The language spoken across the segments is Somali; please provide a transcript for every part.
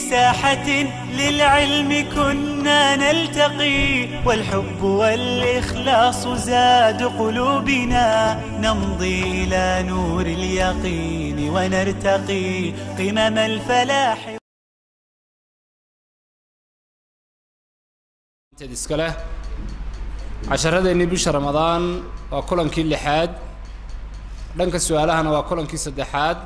ساحة للعلم كنا نلتقي والحب والإخلاص زاد قلوبنا نمضي إلى نور اليقين ونرتقي قمم الفلاح iska leh casharadeenii bisha ramadaan waa kulankii lixaad dhanka su-aalahana waa kulankii saddexaad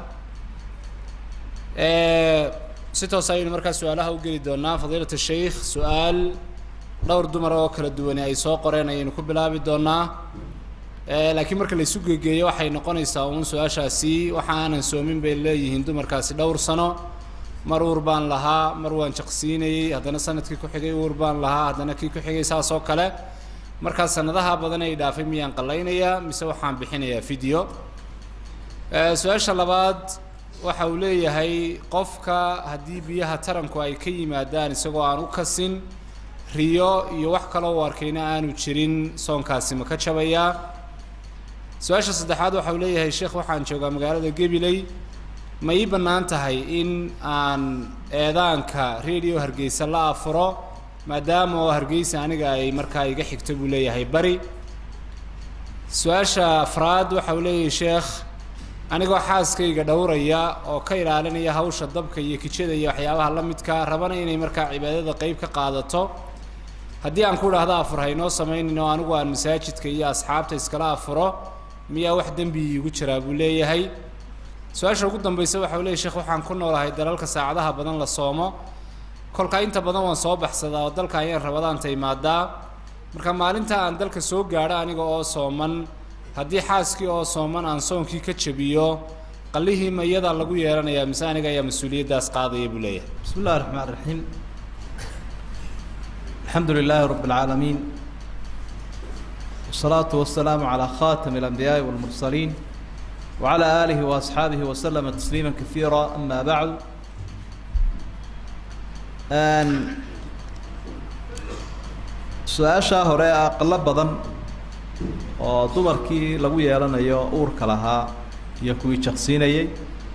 si toos ayaynu markaa su-aalaha u geli doonaa fadiilat sheikh su-aal dhowr dumar oo kala duwani ay soo qoreen ayaynu ku bilaabi doonaa laakiin marka la isu gegeeyo waxay noqonaysaa uun su-aashaasi waxa aanan soomin bay leeyihiin dumarkaasi dhowr sano mar uur baan lahaa mar waan jaqsiinayey haddana sanadkii ku xigay uur baan lahaa haddana kii ku xigay saas oo kale markaa sanadaha badan ay dhaafay miyaan qallaynayaa mise waxaan bixinayaa video su-aasha labaad waxa uu leeyahay qofka haddii biyaha taranku ay ka yimaadaan isagoo aan u kasin riyo iyo wax kaloo u arkayna aanu jirin soonkaasi ma ka jabayaa su-aasha saddexaad waxa uu leeyahay sheekh waxaan joogaa magaalada gabiley ma ii bannaan tahay in aan eedaanka radio hargeysa la afuro maadaama oo hargeysa aniga ay markaa iga xigto buu leeyahay bari su-aasha afraad waxa uu leeyahay sheekh anigoo xaaskayga dhowraya oo ka ilaalinaya hawsha dabka iyo kijada iyo waxyaabaha la midka rabana inay markaa cibaadada qeyb ka qaadato haddii aan ku idhaahdo afur haynoo samaynin oo anigu aan masaajidka iyo asxaabta iskala afuro miyaa wax dembi iigu jiraa buu leeyahay su-aasha ugu dambaysa waxa u leeyay sheekh waxaan ku noolahay dalalka saacadaha badan la soomo kolka inta badan waan soo baxsadaa oo dalka ayaan rabadaanta imaadaa marka maalinta aan dalka soo gaadho aniga oo sooman haddii xaaskii oo sooman aan soonkii ka jabiyo qallihii ma iyadaa lagu yeelanayaa mise aniga ayaa mas-uuliyaddaas qaadaya buu leeyahay بسم الله الرحمن الرحيم الحمد لله رب العالمين والصلاة والسلام على خاتم الأنبياء والمرسلين وعلى آله وأصحابه وسلم تسليما كثيرا أما بعد أن su-aashaa hore aqalo badan oo dumarkii lagu yeelanayo uurka lahaa iyo kuwii jaqsiinayey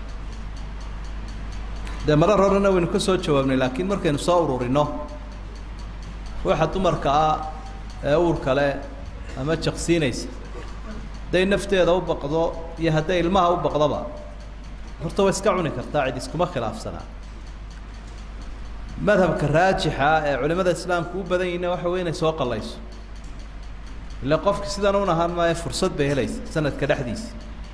dee marar horena waynu ka soo jawaabnay laakiin markaynu soo ururino ruuxa dumarka ah ee uurka leh ama jaqsiinaysa hadday nafteeda u baqdo iyo hadday ilmaha u baqdoba horta way iska cuni kartaa cid iskuma khilaafsanaa madhabka raajixa ee culimada islaamku u badan yihiinna waxa wey inay soo qallayso ille qofki sidan un ahaan maayo fursad bay helaysa sanadka dhexdiisii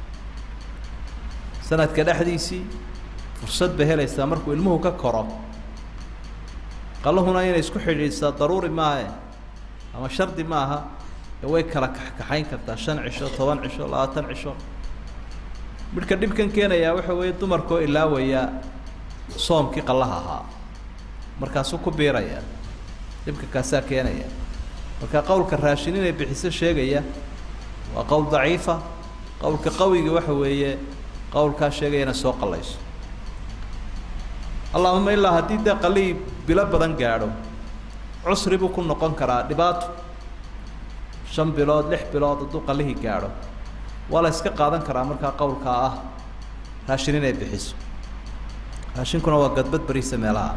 sanadka dhexdiisii fursad bay helaysaa markuu ilmuhu ka koro qaluhuna inay isku xidhiidhsaa daruuri maahe ama shardi maaha ee way kala kaxkaxayn kartaa shan cisho toban cisho labaatan cisho midhka dhibkan keenayaa waxa weeye dumarkoo ilaawaya soomkii qallaha ahaa markaasuu ku biiraya dhibka kaasaa keenaya marka qowlka raashin inay bixiso sheegaya waa qowl daciifa qowlka qawiga waxa weeye qowlkaa sheegaya inay soo qallayso allahuma ilaa haddii dee qalihii bilo badan gaadho cusri buu ku noqon karaa dhibaato shan bilood lix bilood hadduu qalihii gaadho waa la iska qaadan karaa markaa qowlkaa ah raashin inay bixiso raashinkuna waa gadbad beriisa meelaha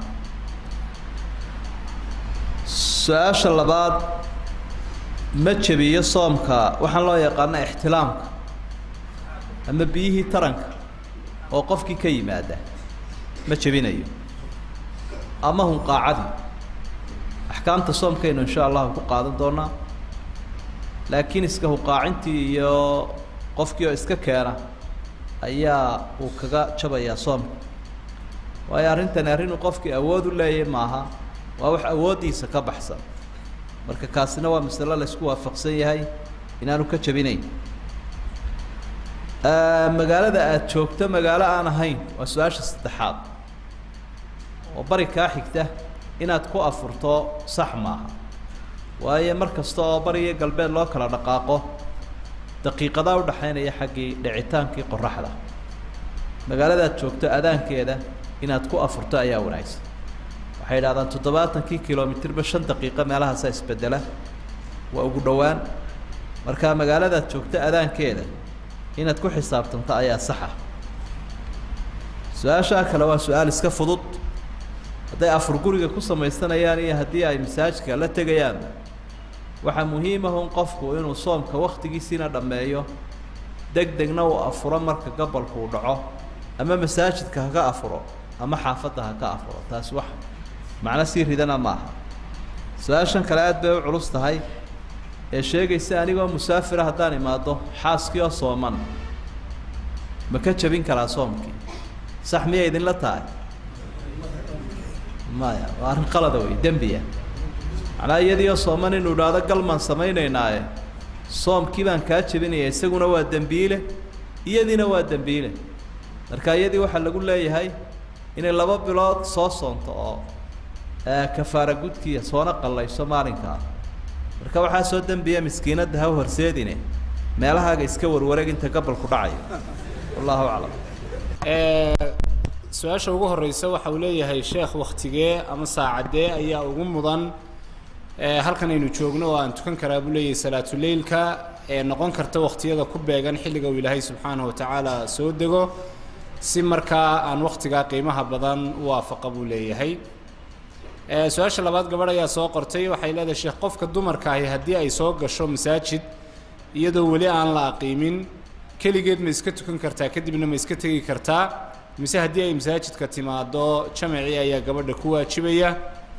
su-aasha labaad ma jebiyo soomka waxaan loo yaqaana ixtilaamka ama biyihii taranka oo qofkii ka yimaada ma jebinayo ama hunqaacadii axkaamta soomkaynu insha allahu ku qaadan doonaa laakiin iska hunqaacintii iyo qofkii oo iska keena ayaa uu kaga jabayaa soomka waayo arrintani arrinuu qofkii awood u leeyahy maaha waa wax awooddiisa ka baxsan marka kaasina waa masalo la isku waafaqsan yahay inaanu ka jabinayn magaalada aada joogto magaalo aan ahayn waa su-aasha saddexaad oo bari kaa xigta inaad ku afurto sax maaha waayo mar kasta oo bari iyo galbeed loo kala dhaqaaqo daqiiqadaa udhaxaynaya xaggii dhicitaankii qoraxda magaaladaad joogto adaankeeda inaad ku afurto ayaa wanaagsan waxay idhahdaan toddobaatankii kilomitirba shan daqiiqo meelahaasaa isbedela waa ugu dhowaan markaa magaaladaad joogto adaankeeda inaad ku xisaabtanto ayaa saxa su-aashaa kale waa su-aal iska fudud hadday afur guriga ku samaysanayaan iyo haddii ay masaajidka la tegayaan waxaa muhiimahun qofku inuu soomka waktigiisiina dhammeeyo deg degna uu afuro marka gabalku uu dhaco ama masaajidka haka afuro ama xaafadda haka afuro taasi wax macno sii ridana maaha su-aashan kale aad bay u culus tahay ee sheegaysa anigoo musaafira haddaan imaado xaaskii oo sooman ma ka jabin karaa soomkii sax miyay idinla tahay maya waa arrin qalada wey dembiya macnaa iyadii oo sooman inuu idhaahdo galmaan samaynaynaaye soomkii baan kaa jebinaya isaguna waa dembiile iyadiina waa dembiile marka iyadii waxaa lagu leeyahay inay laba bilood soo soonto oo kafaara gudkiiya soona qallayso maalinkaa marka waxaa soo dembiya miskiinadda ha horseedine meelahaaga iska warwareeg inta gabalku dhacayo wallahu aclam su-aasha ugu horeysa waxa uu leeyahay sheekh waktigee ama saacadee ayaa ugu mudan halkan aynu joogno oo aan tukan karaa buu leeyahay salaatuleilka ee noqon karta waktiyada ku beegan xilliga uu ilaahay subxaanahu watacaala soo dego si markaa aan waktigaa qiimaha badan u waafaqa buu leeyahay su-aasha labaad gabadh ayaa soo qortay waxay leedahay sheekh qofka dumarka ahi haddii ay soo gasho masaajid iyadoo weli aan la aqiimin keligeed ma iska tukan kartaa kadibna ma iska tegi kartaa mise haddii ay masaajidka timaado jamacii ayaa gabadha ku waajibaya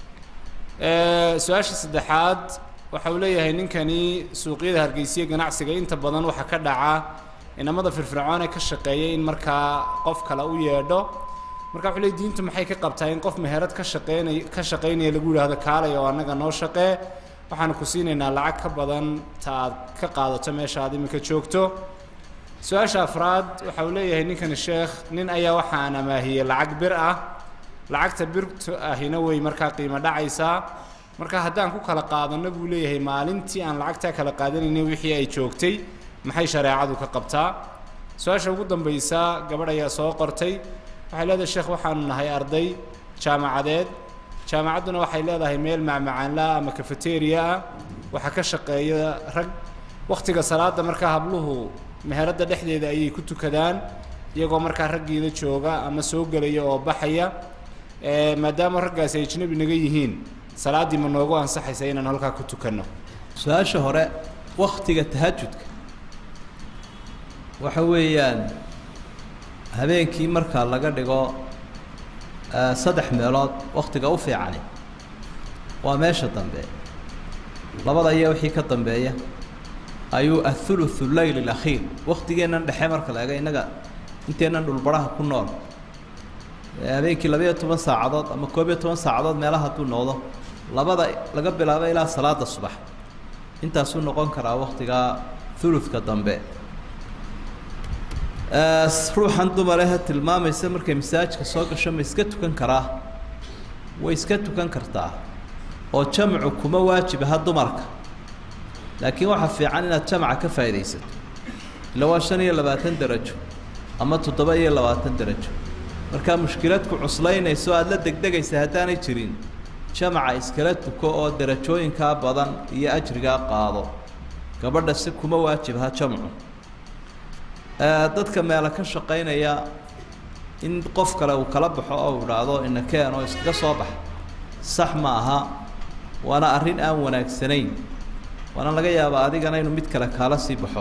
su-aasha saddexaad waxa uu leeyahay ninkani suuqyada hargeysiya ganacsiga inta badan waxaa ka dhaca inamada firfircoon ee ka shaqeeya in markaa qof kale u yeedho marka wuxuu leey diintu maxay ka qabtaa in qof meherad ka shaqeynay ka shaqaynaya lagu yidhahdo kaalay oo annaga noo shaqee waxaanu ku siinaynaa lacag ka badan ta aad ka qaadato meesha aad iminka joogto su-aasha afraad waxa uu leeyahay ninkani sheekh nin ayaa waxaan amaahiyey lacag bir ah lacagta birtu ahina way markaa qiimo dhacaysaa marka haddaan ku kala qaadano buu leeyahay maalintii aan lacagtaa kala qaadanaynay wixii ay joogtay maxay shareecadu ka qabtaa su-aasha ugu dambaysa gabadh ayaa soo qortay waxay leedahay sheekh waxaanu nahay arday jaamacadeed jaamacadduna waxay leedahay meel macmacaanlaa ama cafeteria ah waxaa ka shaqeeya rag wakhtiga salaada markaa habluhu meheradda dhexdeeda ayay ku tukadaan iyagoo markaa raggiida jooga ama soo gelaya oo baxaya maadaama raggaasi ay ajnabi naga yihiin salaaddii ma noogu ansaxaysa inaan halkaa ku tukanno su-aasha hore waktiga tahajudka waxa weeyaan habeenkii marka laga dhigo saddex meelood waktiga u fiicani waa meesha dambe labada iyo wixii ka dambeeya ayuu athuluthu leyl alakhiir waktigeennan dhexe marka la ega innaga inteennan dhulbaraha ku nool habeenkii labayo toban saacadood ama koob iyo toban saacadood meelaha hadduu noqdo labada laga bilaabo ilaa salaada subax intaasuu noqon karaa waktigaa thuluthka dambe ruuxan dumarehe tilmaamaysa markay masaajidka soo gasho ma iska tukan karaa way iska tukan kartaa oo jamcu kuma waajibaha dumarka laakiin waxaa fiican inaad jamca ka faaidaysato ila waa shan iyo labaatan derajo ama toddoba iyo labaatan derajo markaa mushkilad ku cuslaynayso aada la degdegaysa haddaanay jirin jamaca iskala tuko oo derajooyinkaa badan iyo ajrigaa qaado gabadha si kuma waajibaha jamcu dadka meela ka shaqaynaya in qof kale uu kala baxo oo idhaahdo inakeen oo iskaga soo bax sax ma aha waana arrin aan wanaagsanayn waana laga yaabaa adigana inuu mid kale kaala sii baxo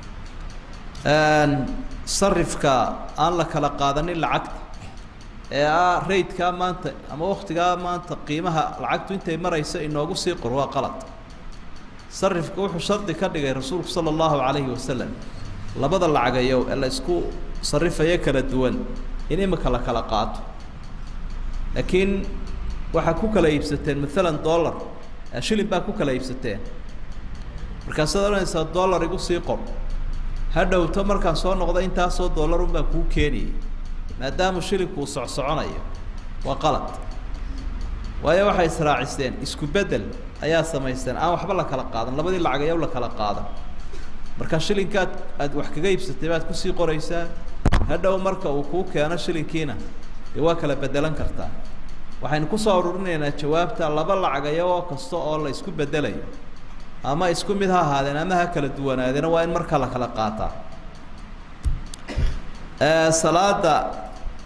sarifka aan la kala qaadanin lacagta ee ah raydkaa maanta ama waktigaa maanta qiimaha lacagtu intay marayso inoogu sii qor waa qalad sarifka wuxuu shardi ka dhigay rasuulku sala allahu calayhi wasalam labada lacagayow ee la isku sarifayo kala duwan in imika la kala qaato laakiin waxaa ku kala iibsateen maalan dollar shilin baa ku kala iibsateen markaasaad odhanaysaa dollar igu sii qor ha dhowto markaan soo noqdo intaasoo dollar unbaa kuu keeniyay maadaama shilinku uu socsoconayo waa qalad waayo waxay israacisteen isku beddel ayaa samaysteen aan waxba la kala qaadan labadii lacagayow la kala qaadan marka shilinkaad aad wax kaga iibsatay baad kusii qoraysaa hadhow marka uu kuu keeno shilinkiina dee waa kala bedelan kartaa waxaynu kusoo ururinaynaa jawaabta laba lacagayo oo kasta oo la isku bedelayo ama isku mid ha ahaadeen ama ha kala duwanaadeena waa in marka la kala qaataa salaada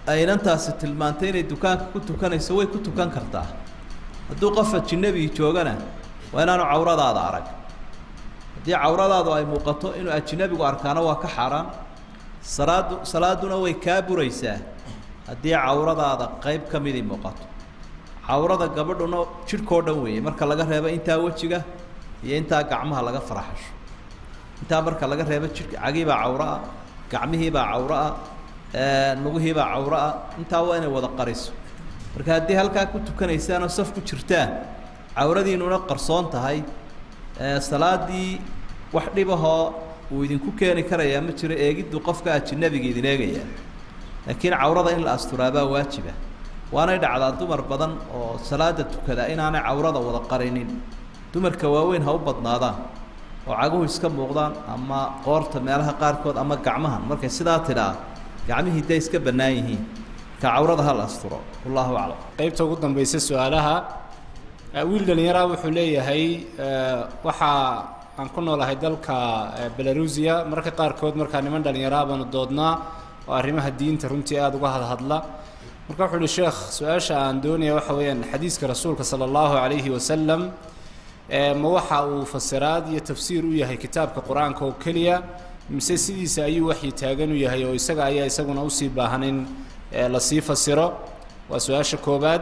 aynantaasi tilmaantay inay dukaanka ku tukanayso way ku tukan kartaa hadduu qof ajinabi joogana waa inaanu cawradaada arag haddii cawradaadu ay muuqato inuu ajinabigu arkaana waa ka xaaraan salaadu salaaduna way kaa buraysaa haddii cawradaada qayb ka midii muuqato cawrada gabadhuna jidhkao dhan weeye marka laga reebo intaa wejiga iyo intaa gacmaha laga faraxasho intaa marka laga reebo jidhka cagiibaa cawro ah gacmihiibaa cawro ah lugihiibaa cawro ah intaa waa inay wada qariso marka haddii halkaa ku tukanaysaan oo saf ku jirtaan cawradiinuna qarsoon tahay salaadii wax dhibahoo uu idinku keeni karayaa ma jiro eegiddu qofka ajinabiga idin eegayaa laakiin cawrada in la asturaabaa waajiba waanay dhacdaa dumar badan oo salaada tukada inaanay cawrada wada qarinin dumarka waaweyn ha u badnaadaan oo caguhu iska muuqdaan ama qoorta meelaha qaarkood ama gacmahan markay sidaa tidhaa gacmihii day iska bannaan yihiin marka cawrada ha la asturo wallahu aclam qaybta ugu dambaysa su-aalaha wiil dhallinyaraa wuxuu leeyahay waxaa aan ku noolahay dalka belarusia mararka qaarkood markaa niman dhallinyaraa baanu doodnaa oo arrimaha diinta runtii aada uga hadhadla marka wuxuu uhi sheekh su-aasha aan doonaya waxa weeyaan xadiiska rasuulka sala allahu calayhi wasalam ma waxa uu fasiraad iyo tafsiir u yahay kitaabka qur-aanka oo keliya mise sidiisa ayuu waxyi taagan u yahay oo isaga ayaa isaguna usii baahan in lasii fasiro waa su-aasha koobaad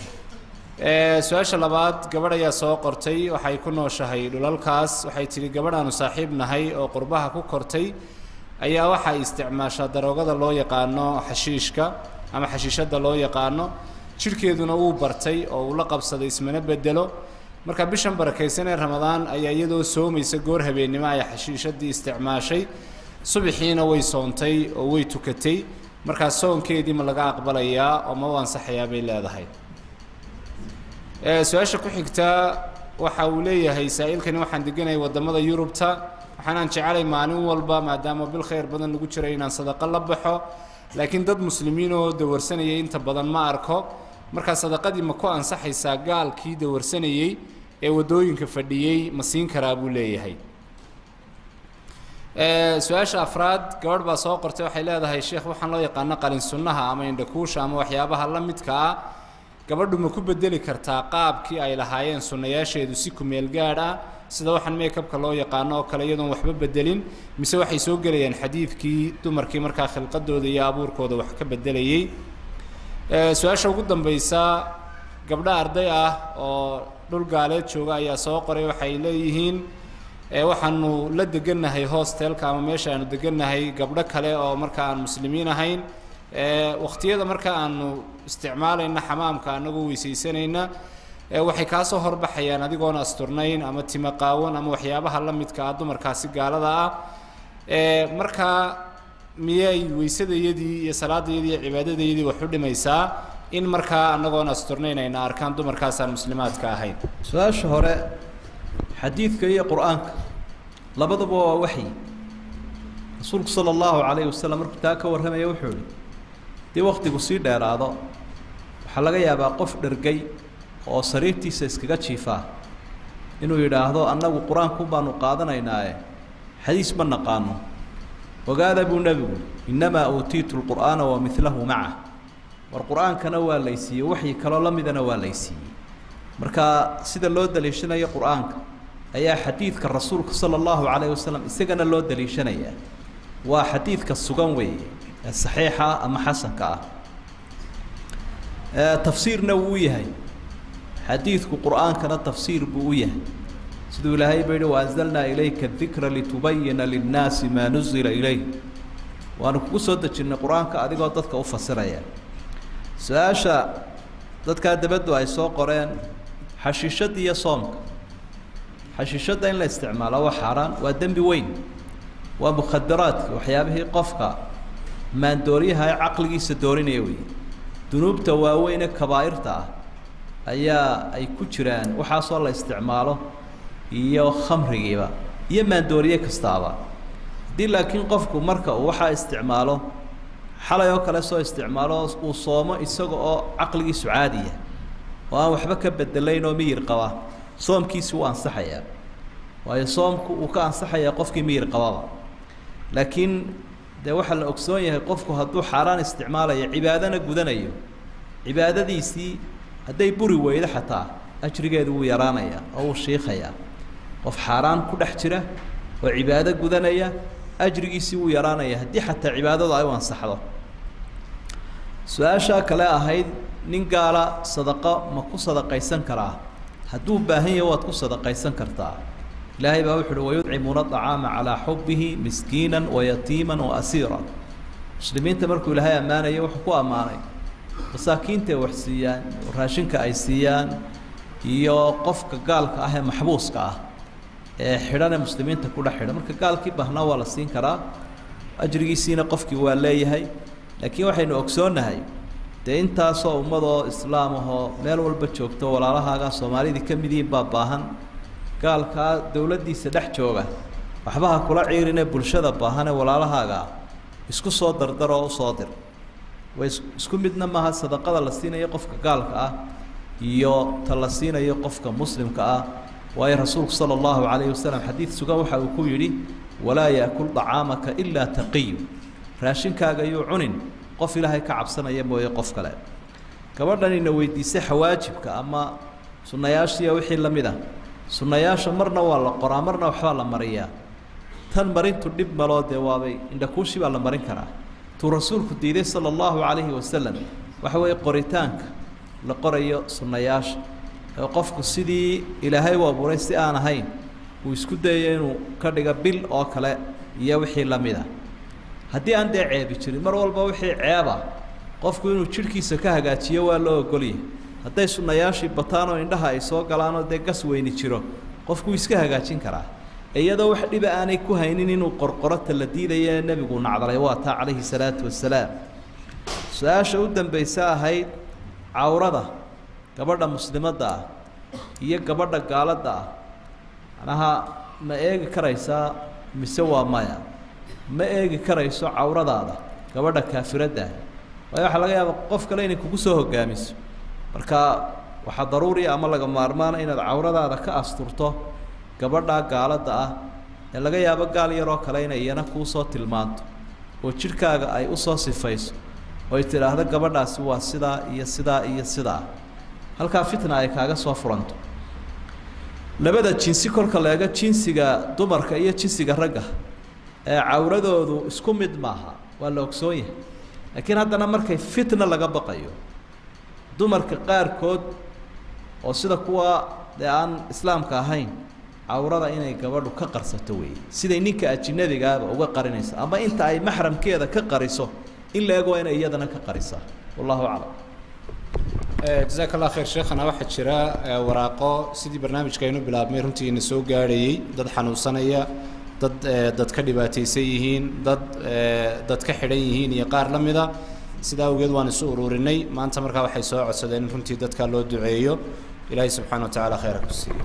su-aasha labaad gabadh ayaa soo qortay waxay ku nooshahay dhulalkaas waxay tidhi gabadhaanu saaxiib nahay oo qurbaha ku kortay ayaa waxay isticmaashaa daroogada loo yaqaano xashiishka ama xashiishadda loo yaqaano jidhkeeduna wuu bartay oo uu la qabsaday ismana bedelo marka bishan barakaysan ee ramadaan ayaa iyadoo soomaysa goor habeennimo ay xashiishadii isticmaashay subaxiina way soontay oo way tukatay markaa soonkeedii ma laga aqbalayaa oo ma u ansaxayaa bay leedahay su-aasha ku xigtaa waxa uu leeyahay saa-iilkani waxaan deganayay waddamada yurubta waxaanaan jecelay maalin walba maadaama bil khayr badan lagu jiray inaan sadaqo la baxo laakiin dad muslimiin oo dawarsanayay inta badan ma arko markaa sadaqadii ma ku ansaxaysaa gaalkii dawarsanayey ee waddooyinka fadhiyey ma siin karaa buu leeyahay su-aasha afraad gabadh baa soo qortay waxay leedahay sheekh waxaan loo yaqaano qalin sunnaha ama indhakuusha ama waxyaabaha la midka ah gabadhu ma ku bedeli kartaa qaabkii ay lahaayeen sunnayaasheedu si kumeel gaadh ah sida waxaan meekabka loo yaqaano oo kale iyadoon waxba bedelin mise waxay soo gelayaan xadiidkii dumarkii markaa khilqadooda iyo abuurkooda wax ka bedelayey su-aasha ugu dambaysa gabdho arday ah oo dhul gaaleed jooga ayaa soo qoray waxay leeyihiin waxaanu la degannahay hostelka ama meesha aanu degannahay gabdho kale oo marka aan muslimiin ahayn wakhtiyada marka aanu isticmaalayna xamaamka anagoo weysaysanayna waxay kaa soo horbaxayaan adigoon asturnayn ama timo qaawan ama waxyaabaha la midka ah dumarkaasi gaalada ah markaa miyay weysadayadii iyo salaadayadii iyo cibaadadayadii wax u dhimaysaa in markaa anagoon asturnayn ayna arkaan dumarkaasaan muslimaadka ahayn su-aasha hore xadiidka iyo qur-aanka labaduba waa waxyi rasuulku sala allahu calayhi wasalam markuu taa ka warramaya wuxuu ihi dii wakhtigu sii dheeraado waxaa laga yaabaa qof dhergay oo sariirtiisa iskaga jiifaa inuu yidhaahdo annagu qur-aanku baanu qaadanaynaaye xadiis ma naqaano ogaada buu nebigu innamaa uutiitu lqur'aana wa midlahu maca war qur-aankana waa laysiiyey waxyi kaloo la midana waa laysiiyey marka sida loo daliishanayo qur-aanka ayaa xadiidka rasuulka sala allahu calayhi wasalam isagana loo daliishanayaa waa xadiidka sugan weeye ee saxiixa ama xasanka ah tafsiirna wuu u yahay xadiidku qur-aankana tafsiir buu u yahay siduu ilaahay ba yihi waanzalnaa ilayka dikra litubayina linnaasi maa nuzila ilayh waanu kugu soo dejinnay qur-aanka adigoo dadka u fasiraya su-aasha dadkaa dabaddu ay soo qoreen xashiishadda iyo soomka xashiishadda in la isticmaalo waa xaaraan waa dembi weyn waa mukhadaraadka waxyaabihii qofka maandooriyaha ee caqligiisa doorinaya wey dunuubta waaweyne kabaa'irta ah ayaa ay ku jiraan waxaasoo la isticmaalo iyo khamrigiiba iyo maandooriye kastaaba haddii laakiin qofku marka uu waxaa isticmaalo xalay oo kale soo isticmaalo uu soomo isaga oo caqligiisu caadiya oo aan waxba ka bedelayn oo miyir qaba soomkiisi wuu ansaxayaa waayo soomku uu ka ansaxayaa qofkii miyir qababa laakiin dee waxaa la ogsoon yahay qofku hadduu xaaraan isticmaalayo cibaadana gudanayo cibaadadiisii hadday buri weydo xataa ajrigeedu wuu yaraanayaa oo wuu shiikayaa qof xaaraan ku dhex jira oo cibaado gudanaya ajrigiisii wuu yaraanaya haddii xataa cibaadadu ay u ansaxdo su-aashaa kale ahayd nin gaala sadaqo ma ku sadaqaysan karaa hadduu baahan yahay waad ku sadaqaysan kartaa ilaahay baa wuxu uhi wayudcimuuna acaama calaa xubihi miskiina wayatiima waasiira muslimiinta markuu ilaahay ammaanaya wuxuu ku ammaanay masaakiintae wax siiyaan raashinka ay siiyaan iyo qofka gaalka ah ee maxbuuska ah ee xidhan ee muslimiinta kudha xidhan marka gaalkii baahnaa waa la siin karaa ajrigiisiina qofkii waa leeyahay laakiin waxaynu ogsoonnahay dee intaasoo ummadoo islaam ahoo meel walba joogto walaalahaagaa soomaalidii ka mid yihiin baa baahan gaalkaa dowladdiisa dhex jooga waxba ha kula ciirinee bulshada baahan ee walaalahaagaa isku soo dardar oo usoo dir way is isku midna maaha sadaqada la siinayo qofka gaalka ah iyo ta la siinayo qofka muslimka ah waayo rasuulku sala allahu calayhi wasalam xadiid sugan waxa uu ku yidhi walaa yaakul dacaamaka ilaa taqiyu raashinkaaga yuu cunin qof ilaahay ka cabsanaya mooye qof kale gabadhanina weydiisay xawaajibka ama sunnayaashiiya wixii la mid ah sunnayaasha marna waa la qoraa marna waxbaa la mariyaa tan marintu dhib maloo dee waabay indhakuushi baa la marin karaa tuu rasuulku diiday sala allahu calayhi wasalam waxa weeye qoritaanka la qorayo sunnayaasha ee qofku sidii ilaahay u abuuray si aan ahayn uu isku dayayo inuu ka dhiga bil oo kale iyo wixii la mid ah haddii aan dee ceebi jirin mar walba wixii ceeba qofku inuu jidhkiisa ka hagaajiyo waa loo ogolyahay hadday sunnayaashii bataan oo indhaha ay soo galaanoo dee gas weyni jiro qofku iska hagaajin karaa iyadoo wax dhiba aanay ku haynin inuu qorqorota la diidaya ee nebigu nacdalay waa taa calayhi salaatu wasalaam su-aasha u dambaysa ahayd cawrada gabadha muslimadda ah iyo gabadha gaaladda ah macnaha ma eegi karaysaa mise waa maya ma eegi karayso cawradaada gabadha kaafiradda ah waayo waxaa laga yaaba qof kale inay kugu soo hogaamiso marka waxaa daruuriya ama laga maarmaana inaad cawradaada ka asturto gabadhaa gaaladda ah ee laga yaabo gaal yaroo kale inay iyana kuu soo tilmaanto oo jidhkaaga ay usoo sifayso oo ay tidhaahdo gabadhaasi waa sidaa iyo sidaa iyo sidaa halkaa fitna ay kaaga soo furanto labada jinsi kolka la eego jinsiga dumarka iyo jinsiga ragga ee cawradoodu isku mid maaha waa la ogsoon yahay laakiin haddana markay fitna laga baqayo dumarka qaarkood oo sida kuwa dee aan islaamka ahayn cawrada inay gabadhu ka qarsato weeye siday ninka ajinabigaaba uga qarinaysa ama inta ay maxramkeeda ka qariso in la eg waa inay iyadana ka qarisaa wallahu aclam jazaak allah khayr sheekhana waxaa jira waraaqo sidii barnaamijka aynu bilaabmay runtii ina soo gaadhayey dad xanuunsanaya dad dad ka dhibaataysan yihiin dad dad ka xidhan yihiin iyo qaar la mida sidaa awgeed waan isu ururinay maanta markaa waxay soo codsadeen in runtii dadkaa loo duceeyo ilaahay subxaana wa tacaala khayra ku siiyo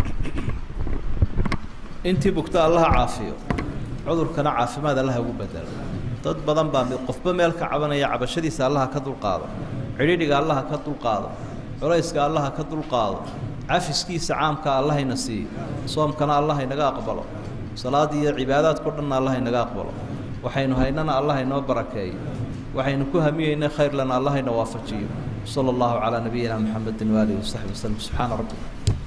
intii bugta allaha caafiyo cudurkana caafimaad allaha ugu bedelo dad badan baa mid qofba meel ka cabanaya cabashadiisa allaha ka dulqaado cidhidhiga allaha ka dulqaado culayska allaha ka dulqaado cafiskiisa caamka allahayna siiyo soomkana allah inaga aqbalo salaad iyo cibaadaadko dhanna allah inaga aqbalo waxaynu haynana allah inoo barakeeyo waxaynu ku hamiyeyna khayr lana allah ina waafajiyo sala allahu calaa nabiyina muxamedin waaalihi wasaxbi waslem subxaana rabbika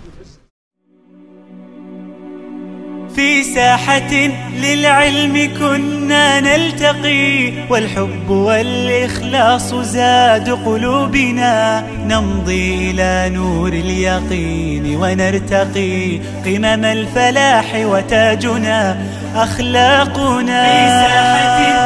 في ساحة للعلم كنا نلتقي والحب والإخلاص زاد قلوبنا نمضي إلى نور اليقين ونرتقي قمم الفلاح وتاجنا أخلاقنا في ساحة